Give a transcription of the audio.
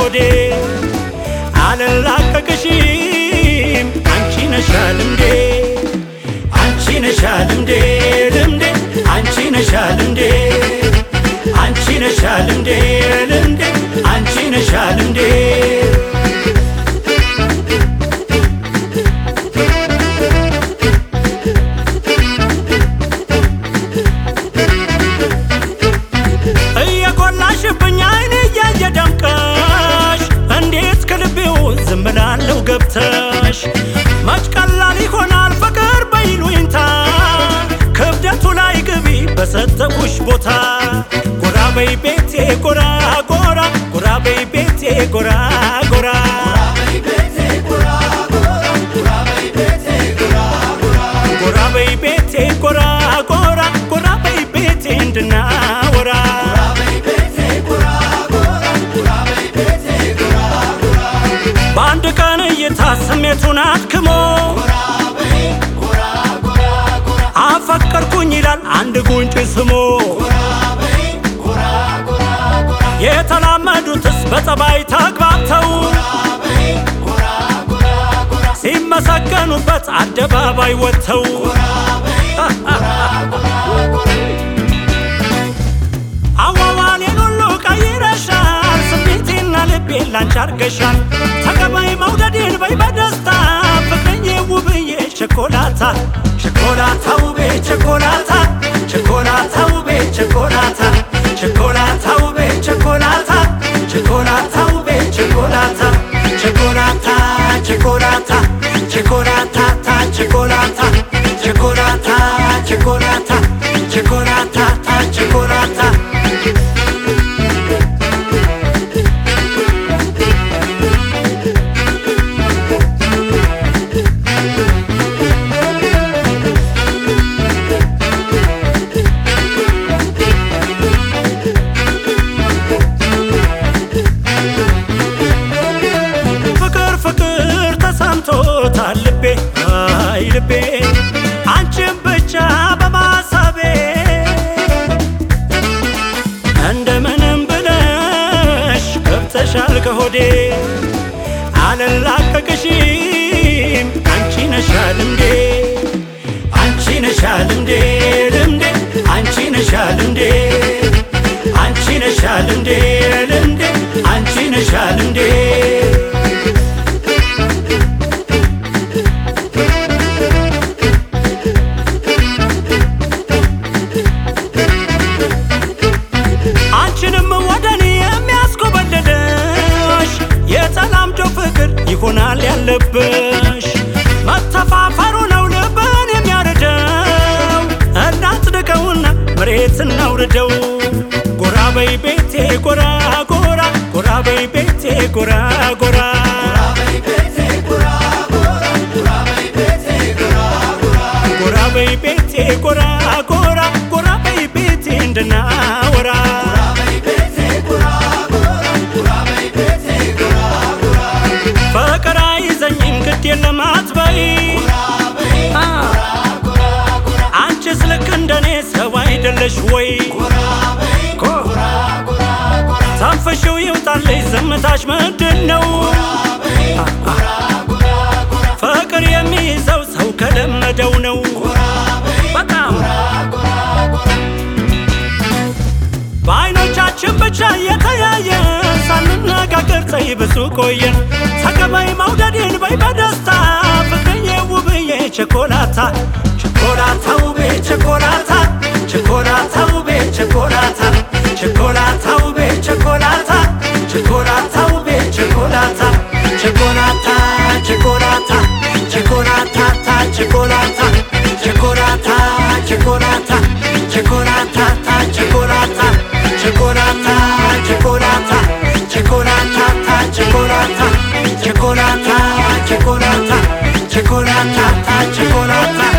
ከሆዴ አልላቀቅሽም አንቺ ነሻል እንዴ አንቺ ነሻል እንዴ ልምዴ አንቺ ነሻል እንዴ አንቺ ነሻል እንዴ ልምዴ አንቺ ነሻል እንዴ እየጎላሽብኝ አይኔ እያየ ደምቀሽ እንዴት ከልቤው ዝም እላለሁ ገብተሽ መች ቀላል ይሆናል ፍቅር በይሉኝታ ክብደቱ ላይ ግቢ በሰጠሁሽ ቦታ ጎራ በይ ቤቴ ጎራ ጎራ ጎራ በይ ቤቴ ጎራ ጎራ ጎራ በይ ቤቴ ጎራ ጎራ ጎራ በይ ቤቴ እንድናወራ በአንድ ቀን እይታ ስሜቱን አድክሞ አፈቀርኩኝ ይላል አንድ ጉንጭ ስሞ የተላመዱትስ በጸባይ ተግባብተው ሲመሰገኑበት አደባባይ ወጥተው አዋዋሌን ሁሉ ቀይረሻል ስሜቴና ልቤን ላንቺ አርገሻል ተቀባይ መውደዴን በይ በደስታ ፍቅረዬ ውብዬ ቸኮላታ ቸኮላታ ውቤ ቸኮላታ ቸኮላታ ውቤ ቸኮላታ ቸኮላታ ውቤ ቸኮላታ ቸኮላታ ውቤ ቸኮላታ ቸኮላታ ቸኮላታ ቸኮላታ ቸኮላታ ቸኮላታ ቸኮላታ ቸኮላታ ቸኮላታ ፍቅር ፍቅር ተሰምቶታል ልቤ አይ ልቤ አንቺን ብቻ በማሰቤ እንደምንም ብለሽ ገብተሻል ከሆዴ አልላቀቅሽም አንቺ ነሻል እንዴ አንቺ ነሻል እንዴ ልምዴ አንቺ ነሻል እንዴ አንቺ ነሻል እንዴ ልምዴ አንቺ ነሻል እንዴ አንቺንም ወደኔ የሚያስኮበልልሽ የተላምዶ ፍቅር ይሆናል ያለብሽ መተፋፈሩ ነው ልብን የሚያርደው እናጽድቀውና መሬት እናውርደው ጎራ በይ ቤቴ ጎራ ጎራ ጎራ በይ ቤቴ ጎራ ጎራ ጎራ በይ ቤቴ ጎራ ጎራ ጎራ በይ ቤቴ እንድናወራ ፍቅር አይዘኝም ግድ የለም አትበይ አንቺስ ልክ እንደኔ ሰው አይደለሽ ወይ ተንፍሽው ይውጣልሽ ዝምታሽ ምንድን ነው ፍቅር የሚይዘው ሰው ከለመደው ነው በጣም በአይኖቻችን ብቻ እየተያየን ሳንነጋገር ፀይ ብዙ ቆየን ተቀበይ መውደዴን በይ በደስታ ፍቅርዬ ውብዬ ቸኮላታ ቸኮላታ ውቤ ቸኮላታ ቸኮላታ ውቤ ቸኮላታ ቸኮላታ ውቤ ቸኮላታ ቸኮላታ ውቤ ቸኮላታ ቸኮላታ ቸኮላታ ቸኮላታ ቸኮላታ ቸኮላታ ቸኮላታ ቸኮላታ ቸኮላታ ቸኮላታ ቸኮላታ ቸኮላታ ቸኮላታ ቸኮላታ ቸኮላታ ቸኮላታ ቸኮላታ